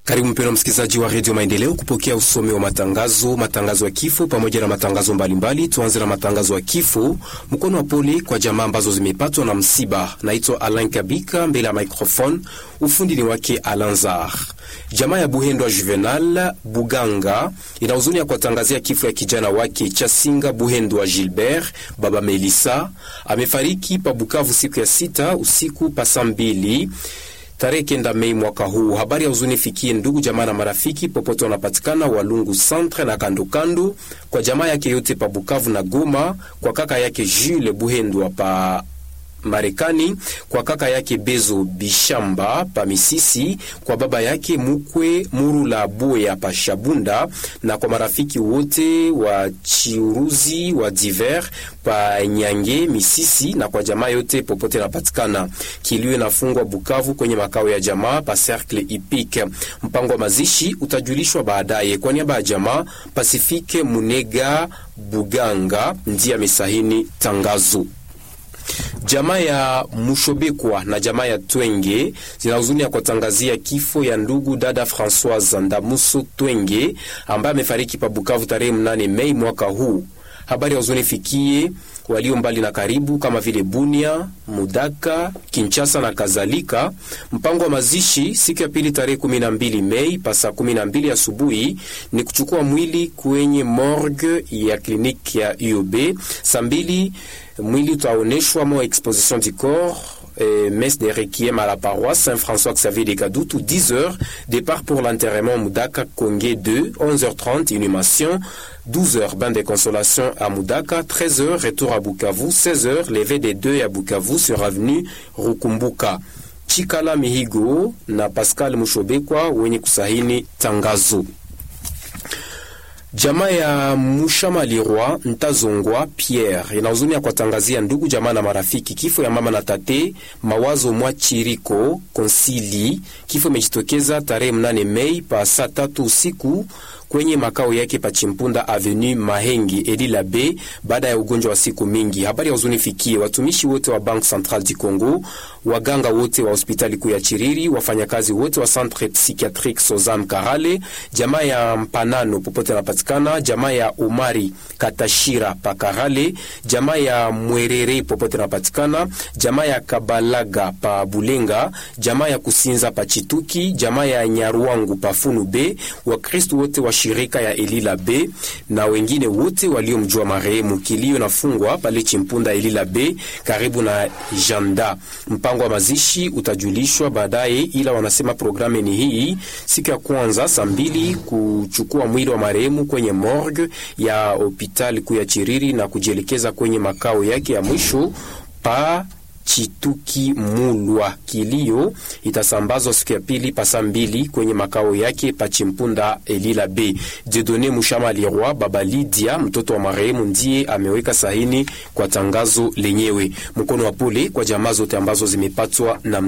Karibu mpendwa msikilizaji wa redio Maendeleo kupokea usomi wa matangazo, matangazo ya kifo pamoja na matangazo mbalimbali. Tuanze na matangazo ya kifo. Mkono wa pole kwa jamaa ambazo zimepatwa na msiba. Naitwa Alain Kabika mbele ya microphone, ufundi ni wake Alanzar. Jamaa ya Buhendwa Juvenal Buganga ina huzuni ya kuwatangazia kifo ya kijana wake Chasinga Buhendwa Gilbert baba Melissa amefariki pa Bukavu siku ya sita usiku pasa mbili tarehe kenda Mei mwaka huu. Habari ya huzuni fikie ndugu jamaa na marafiki popote wanapatikana Walungu centre na kandokando, kwa jamaa yake yote pa Bukavu na Goma, kwa kaka yake Jules Buhendwa pa Marekani, kwa kaka yake Bezo Bishamba pa Misisi, kwa baba yake Mukwe Murula Boya pa Shabunda, na kwa marafiki wote wa Chiuruzi wa Diver pa Nyange Misisi, na kwa jamaa yote popote napatikana. Kilio inafungwa Bukavu kwenye makao ya jamaa pa Cercle Ipik. Mpango wa mazishi utajulishwa baadaye. Kwa niaba ya jamaa, Pasifike Munega Buganga ndiye amesahini tangazo. Jamaa ya Mushobekwa na jamaa ya Twenge zina huzuni ya kuwatangazia kifo ya ndugu dada Francoise Ndamuso Twenge ambaye amefariki pa Bukavu tarehe mnane Mei mwaka huu. Habari ya huzuni fikie walio mbali na karibu kama vile Bunia, Mudaka, Kinshasa na kadhalika. Mpango wa mazishi siku ya pili tarehe 12 Mei pasa 12 asubuhi ni kuchukua mwili kwenye morgue ya kliniki ya UOB. Saa mbili mwili utaoneshwa mo exposition du corps euh, messe de requiem à la paroisse Saint-François Xavier de Kadoutou 10h départ pour l'enterrement Moudaka Kongé 2 11h30 inhumation 12h bain de consolation à Moudaka 13h retour à Bukavu 16h levé des deux à Bukavu sur avenue Rukumbuka Chikala Mihigo na Pascal Mushobekwa wenye kusahini tangazo Jamaa ya Mushamalirwa Ntazongwa Pierre ina huzuni ya kuwatangazia ndugu jamaa na marafiki kifo ya mama na tate Mawazo mwa Chiriko Konsili. Kifo imejitokeza tarehe mnane Mei pa saa tatu usiku kwenye makao yake pa Chimpunda Avenue Mahengi Elila B baada ya ugonjwa wa siku mingi. Habari ya huzuni fikie watumishi wote wa Banque Centrale du Congo, waganga wote wa hospitali kuu ya Chiriri, wafanyakazi wote wa Centre Psychiatrique Sozam Karale, jamaa ya Mpanano popote napatikana, jamaa ya Umari Katashira pa Karale, jamaa ya Mwerere popote napatikana, jamaa ya Kabalaga pa Bulenga, jamaa ya Kusinza pa Chituki, jamaa ya Nyaruangu pa Funu B, Wakristo wote wa shirika ya Elila B na wengine wote waliomjua marehemu. Kilio nafungwa pale Chimpunda Elila B karibu na Janda. Mpango wa mazishi utajulishwa baadaye, ila wanasema programu ni hii: siku ya kwanza saa mbili kuchukua mwili wa marehemu kwenye morgue ya hospitali kuu ya Chiriri na kujielekeza kwenye makao yake ya mwisho pa Chituki Mulwa. Kilio itasambazwa siku ya pili pasa mbili kwenye makao yake pa Chimpunda Elila B. Jedone Mushama Lirwa baba Lydia mtoto wa marehemu ndiye ameweka sahini kwa tangazo lenyewe. Mkono wa pole kwa jamaa zote ambazo zimepatwa na